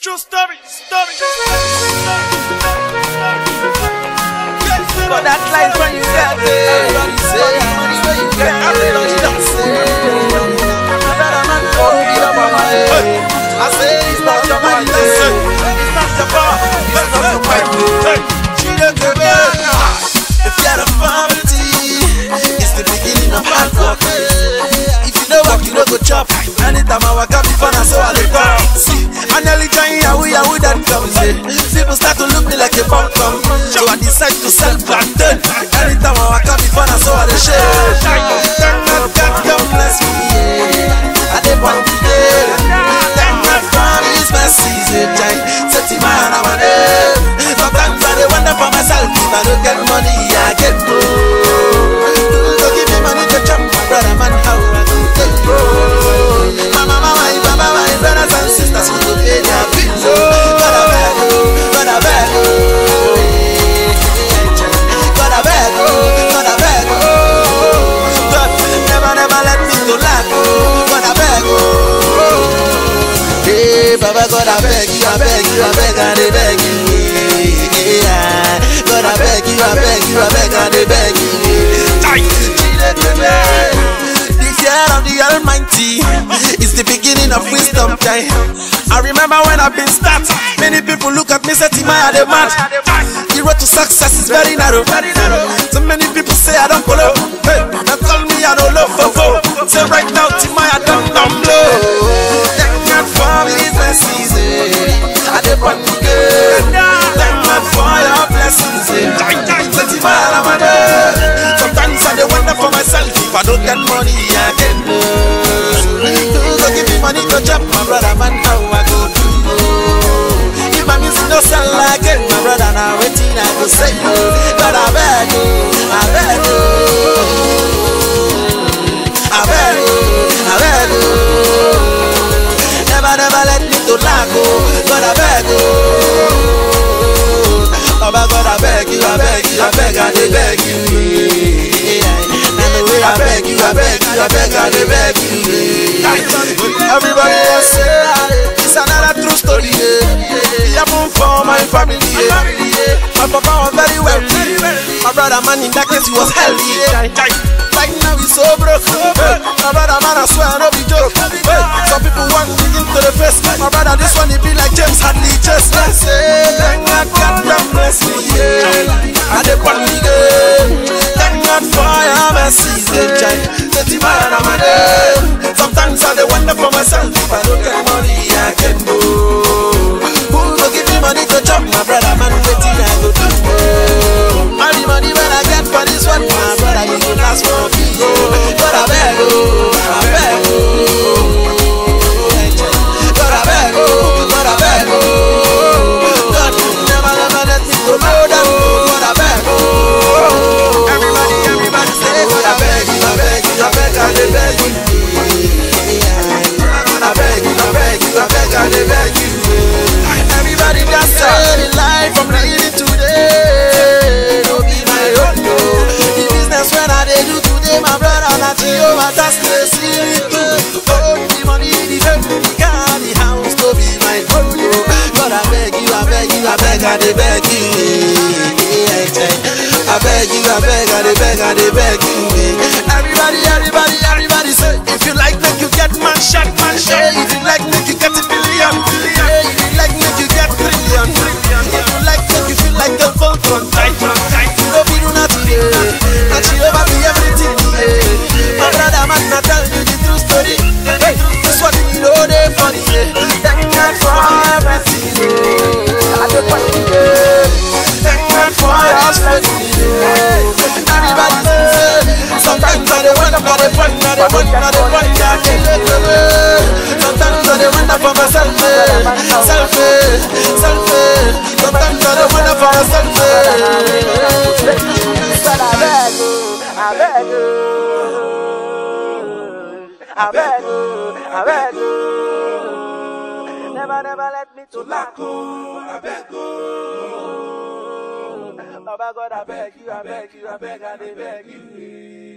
True story, story. But that life when you get it, everybody say, money when you get it, everybody don't say. I better not go beat up on my head. I say it's not your money, Listen, it's not your bar, it's not your money. She look the If you're a family, it's the beginning of hard work. If you don't work, you don't go chop. Anytime I walk up before I so I look up. See, I nearly trying yahoo yahoo that comes in. People start to look me like a bum bum. So I decide to sell plantain. Anytime I walk up before I so I the share. Thank God, God, God bless me. Yeah. I did one day. Thank God for His mercies. Yeah. Set him man, I'm a name. Sometimes I dey wonder for myself if I don't get money, I get broke. Don't give me money to chop my brother, man. How I go get broke? Mama, mama, my baba, my brothers and sisters who go pay their bills. Oh, God, I beg, oh, God, I beg, oh. God, I beg, oh, God, I beg, oh. God, never, never let me to lack, oh. God, I beg, oh. Hey, Baba, God, I beg you, I beg you, I beg, I dey beg you. Yeah. God, I beg you, I beg you, I beg, I dey beg you. The fear of the Almighty is the beginning of wisdom. Time. I remember when I've been start, many people look at me say, Timaya, the man. The road to success is very narrow. So many people say I don't follow. Hey, they call me I don't love for foe. Say right now, Timaya, don't dumb blow. Thank God for His mercies. eh. I dey want to get. Thank God for your blessings. eh. Say Timaya, I'm a day. Sometimes I dey wonder for myself if I don't get money, I get no. Go give me money to chop my brother, man, how I go do. If my music no sell again, my brother, now waiting I go say no. But I beg you, I beg you. I beg you, I beg you. Never, never let me to lack, oh. God, I beg you. Baba God, I beg you, I beg you, I beg, I dey beg you. yeah. And the way I beg you, I beg you, I beg, I dey beg you. yeah. Everybody else say ah, it's another true story. Yeah. It happened for my family. Yeah. My papa was very wealthy. My brother man in that case he was healthy. Yeah. Right now he's so broke. Hey, my brother man, I swear no be joke. Hey, some people want me into the face. My brother, this one he be like James Hadley. Just like say, thank God, God damn bless me. Yeah. I dey want me good. Thank God for your mercies. Yeah. Say, man, I'm a day. Sometimes I dey wonder for myself if I don't get money, I can go. Who go give me money to chop my brother man? Waiting I go do. All the money when I get for this one, my brother, you go last for me. Oh, God I beg, oh, I beg, oh. God I beg, oh, God I beg, oh. God never, never let me go low down. God I beg, oh. Everybody, everybody say, God I beg you, I beg you, I beg, I dey beg you. I beg you, I beg you, I beg, I dey beg you. Everybody just say the life I'm living today. No be my own, no. The business when I dey do today, my brother na Jehovah just dey see me through. Oh, the money, the fame, the car, the house, no be my own, no. God, I beg you, I beg you, I beg, I dey beg you. I beg you, I beg, I dey beg, I dey beg you. Everybody, everybody, everybody say, if you like, make you get man shot, man shot. If you like, make you get a billion, billion. If you like, make you get trillion, trillion. If you like, make you feel like a Voltron, Titan, Titan. No be do nothing, yeah. And she over me everything, yeah. My brother, man, I tell you the true story. Hey, this one you know they funny, yeah. Thank God for everything, yeah. I don't want to, yeah. Thank God for your strength, yeah. Everybody say, sometimes I dey wonder for the fun, I dey wonder, I dey wonder, I can't let go, yeah. Sometimes I dey wonder for myself, yeah. Self, yeah. Self, yeah. Sometimes I dey wonder for myself, yeah. But I beg you, I beg you, I beg you, I beg you. Never, never let me to lack. I beg you. Baba God, I beg you, I beg you, I beg, I dey beg you.